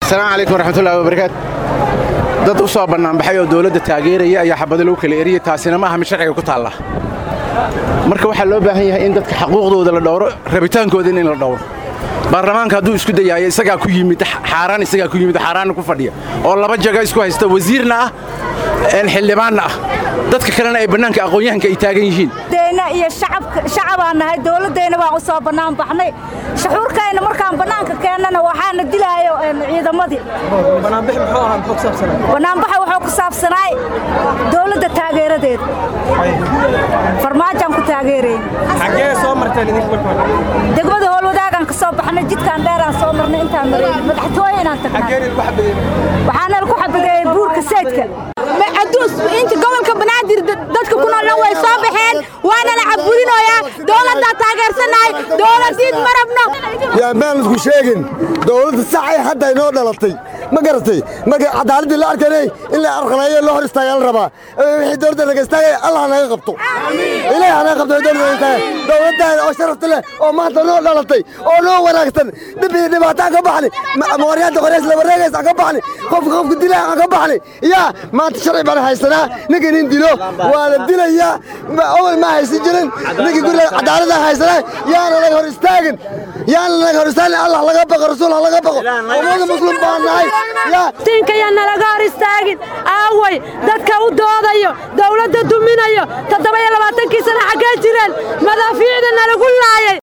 asalaamu calaykum waraxmatullahi wabarakaatu dad u soo bannaanbaxay oo dowladda taageeraya ayaa xabado lagu kala eriyey taasina maaha mid sharciga ku taalla marka waxaa loo baahan yahay in dadka xaquuqdooda la dhowro rabitaankooda in la dhowro baarlamaanka hadduu isku dayaayo isagaa ku yimid xaaraan isagaa ku yimid xaaraanna ku fadhiya oo laba jaga isku haysta wasiirna ah xildhibaanna ah dadka kalena ay bannaanka aqoon-yahanka ay taagan yihiin deena iyo shacabaan nahay dowladdayna waan u soo bannaan baxnay shuxuurkayna markaan bannaanka keennana waxaana dilaayo ciidamadii bannaanbaxa wuxuu ku saabsanaay dowladda taageeradeeda farmaajaan ku taageerayn degmada howlwadaagaan ka soo baxnay jidkaan dheeraan soo marnay intaan marayn madaxtooye inaan tagnay waxaana lagu xabadeeyey buurka saydka inta gobolka banaadir dadka ku noolna way soo baxeen waana la cabburinoyaa dowladdaa taageersanahay dowladiid ma rabno yaan baan isku sheegin dowladda saxay hadda inoo dhalatay ma garatay marka cadaaladdii la arkanay in la arqaleeyo loo hor istaagaa la rabaa wixii dowladda laga istaagaya allah naga qabto ilaah naga qabto dowladda istaaga dowladdaada oo sharafta leh oo maanta noo dhalatay oo noo wanaagsan dhib iyo dhibaataan ka baxni mooryaanta qoreys la wareegaysa ka baxni qofka qofka dilaa aan ka baxni yaa maanta sharci baan haysanaa ninka nin dilo waa la dilayaa awal ma haysan jirin ninka guriga cadaaladda haysanaa yaana laga hor istaagin yaana laga hor istaagin allah laga baqo rasuul ha laga baqo ummada muslim baan nahay tinkayana laga hor istaagin aaway dadka u doodayo dowladda duminayo toddoba iyo labaatankii sana xaggee jireen madaafiicda nalagu laayay